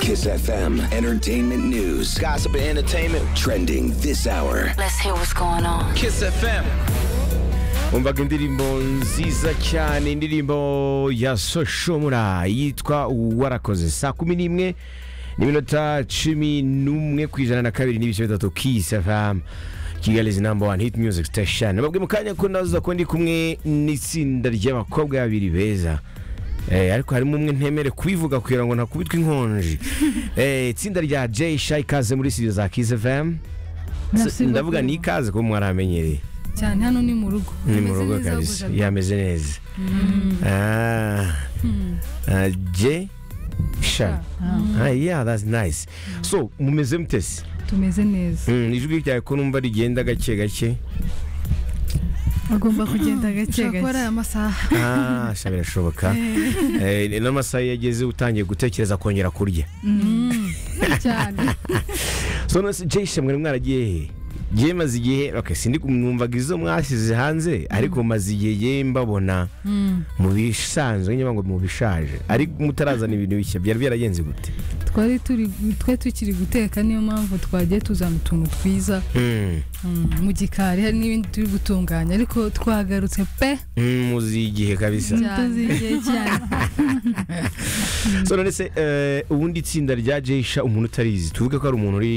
Kiss FM, entertainment news, Gossip and entertainment. trending this hour. Let's hear what's going on. Kiss FM. umvaga indirimbo nziza cyane indirimbo ya soshomura yitwa warakoze saa kumi n'imwe n'iminota cumi n'umwe ku ijana na kabiri n'ibice bitatu kisi fm kigali is number one hit music station nababwe mu kanya ko naza ko ndi kumwe n'itsinda ry'abakobwa babiri beza Eh, ariko harimo umwe ntemere kubivuga kugira ngo ntakubitwe inkonji Eh, itsinda rya jay shy ikaze muri studio za kiss fm Merci ndavuga beaucoup. ni ikaze kuba mwaramenyereye cyane hano ni mu rugo ni mu Hameze rugo neza kabisa buja. yameze neza Ah. Ah, je sha Ah, yeah that's nice so mumeze mutesi tumeze neza Mm, ijwi ryawe ko numva rigenda gake gake agomba kugenda gake ushobora kuba ari gake aya masaha Ah, sha birashoboka Eh, ni n'amasaha iyo ageze utangiye gutekereza kongera kurya cyane so none se jeshe mwari mwaragiye he Jye maze igihe okay, sindi kumwumvaga izo mwashyize hanze ariko maze igihe ye mbabona mu bisanzwe nyuma ngo mu bishaje ariko mutarazana ibintu bishya byari byaragenze gute twari turi twe tukiri guteka niyo mpamvu twagiye tuzana utuntu twiza Mm. mm, mu gikari hari n'ibindi turi gutunganya ariko twagarutse pe Mm, muzi igihe kabisa tuzigiye cyane so none se eh, ubundi itsinda rya jesha umuntu utarizi tuvuge ko ari umuntu uri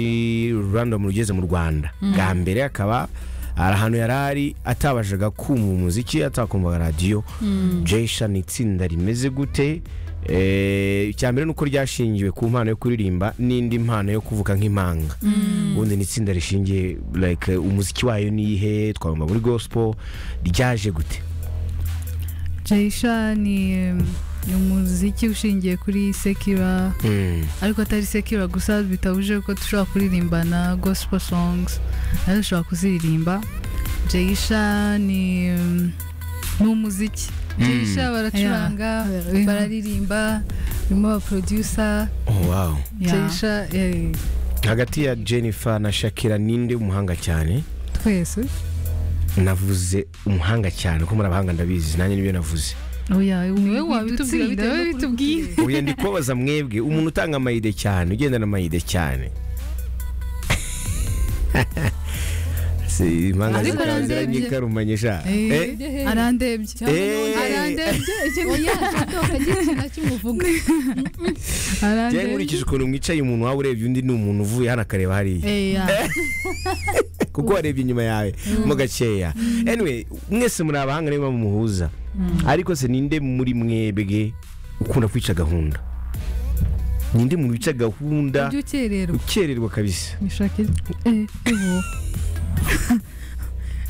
random ugeze mu rwanda bwa mbere akaba hari ahantu yari ari atabashaga kumva umuziki atakumva radiyo jesha ni itsinda rimeze gute Eh, icya mbere ni uko ryashingiwe ku mpano yo kuririmba n'indi mpano yo kuvuga nk'impanga ubundi ni itsinda rishingiye like eh, umuziki wayo ni ihe twagomba muri gospel ryaje gute jayisha ni um, ni umuziki ushingiye kuri sekira Mm. ariko atari sekira gusa bitabuje ko dushobora kuririmbana gospel songs nazo dushobora kuziririmba jayisha ni um, ni umuziki jayisha baracuranga Yeah. bararirimba barimo abaproducer oh, wow jayisha eh, hagati ya jennifer na shakira ninde umuhanga cyane twese navuze umuhanga cyane ko muri abahanga ndabizi nanjye nibyo navuze oya niwe wabitubwira wabitubwira wowe bitewe n'ukuri bitubwire ubuye ndi kubabaza mwebwe umuntu utanga amayide cyane ugendana amayide cyane Si, impanga Ariko zikarangira arandebye. nyikarumanye sha Eh? Eh, arandebye Eh. arandebye ikintu cy'umuvugo Njye nkurikije ukuntu mwicaye umuntu waba urebye undi ni umuntu uvuye hano akareba hariya kuko warebye inyuma yawe mo gakeya anyway mwese muri abahanga niba mumuhuza ariko se ninde muri mwebwe ukunda kwica gahunda ninde muntu wica gahunda ibyo ukererwa ukererwa kabisa nishakira ubu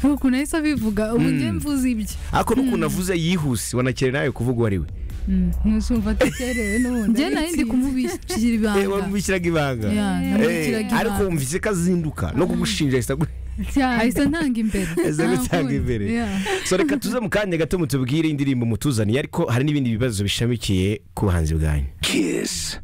hari ukuntu ahise abivuga ubu njye mvuze ibyo ariko n'ukuntu avuze yihuse wanakerera nawe kuvuga uwo ari we ntuzumva dukerewe n'ubundi njye nari ndi kumubikira Eh, ibanga wamubikiraga ibanga Ya, Eh, namubikiraga ariko ibanga. wumvise ko azinduka no kugushinja ahita agu- cyane ahise ntanga imbere ahita agutanga imbere Yeah. so reka tuze mu kanya gato mutubwire indirimbo mutuzaniye ariko hari n'ibindi bibazo bishamikiye ku buhanzi bwanyu Kiss.